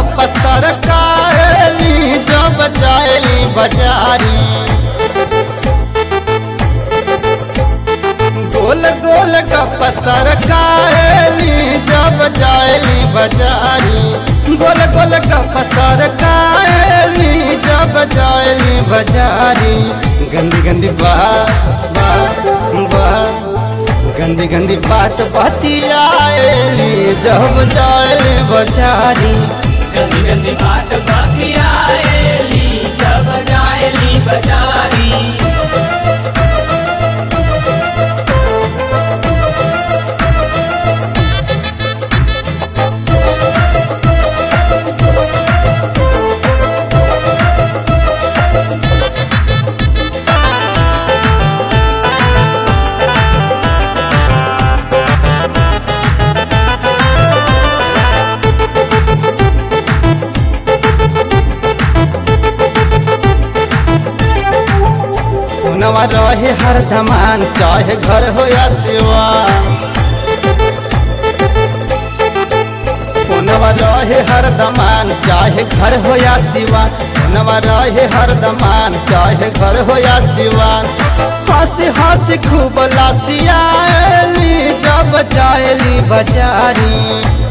गप सरकाली जब जायली बाजारी गोल गोल गप सरकाली जब जायली बाजारी गोल गोल गप सरकाली जब जायली बाजारी गंदी गंदी बात बात बात गंदी गंदी बात बतियाली जब जायली बाजारी गंदी गंदी बात बतियाएली जब जाएली बजारी नवा रहे हर धमान चाहे घर हो या सिवा नवा रहे हर दमान चाहे घर हो या सिवा नवा रहे हर दमान चाहे घर हो या सिवा हंस हंस खूब लासियाली जब जायली बाजारी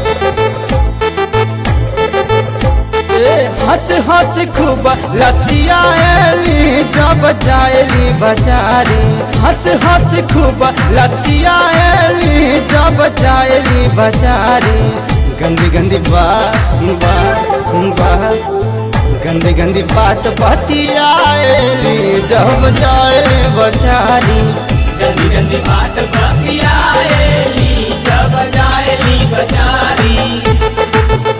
ए, हंस हंस खूब लसियाली जब जायली बाजारी हंस हंस खूब लसियाली जब जायली बाजारी गंदी गंदी बात बात बात गंदी गंदी बात बतियाली जब जायली बाजारी गंदी गंदी बात बतियाएली जब जाएली बजारी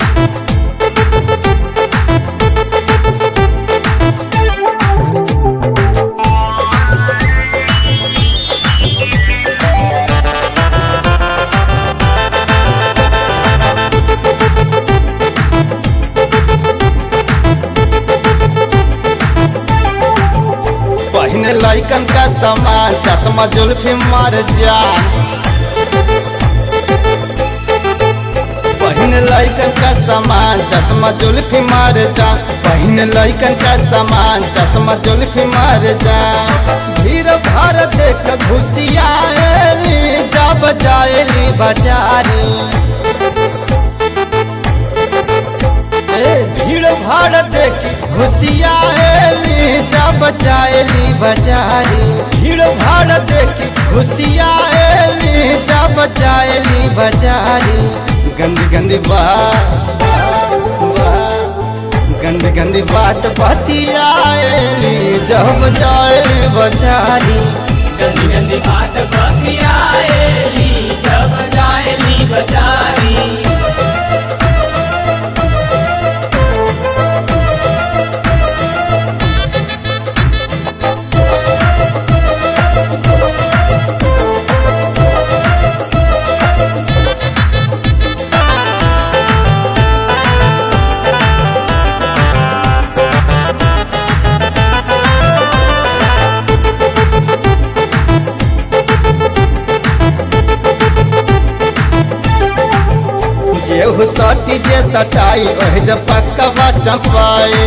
पहने लैकन का सामान चश्मा जुल्फी मार जा पहने लैकन का सामान चश्मा जुल्फी मार जा पहने लैकन का सामान चश्मा जुल्फी मार जा भीड़ भार देख घुसियाली जब जायली बाजारी ए, भीड़ भाड़ देखी घुसियाली जब जायली बाजारी भीड़ भाड़ देखी घुसियाली जब जायली बाजारी गंदी गंदी बात बात, गंदी गंदी बात बतियाली जब जायली बाजारी गंदी गंदी बात बतियाएली जब जाएली बजारी जेहू सटी जे सटाई ओह जब पक्का चंपाई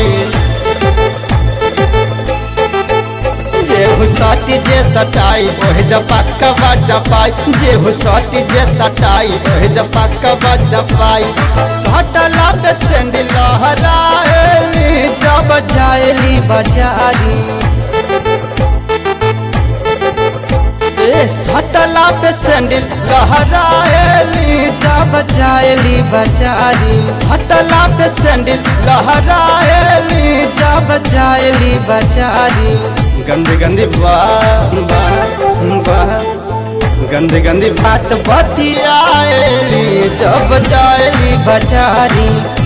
जेहू सटी जे सटाई ओह जब पक्का चपाई जेहू सटी जे सटाई ओह जब पक्का चपाई सटला पे सेंडी लहराएली जब जायली बाजारी ए, सटला पे सैंडल लहराएली जब जायली बाजारी हटला पे सैंडल लहराएली जब जायली बाजारी गंदी गंदी बात बात बात गंदी गंदी बात बतियाएली जब जायली बाजारी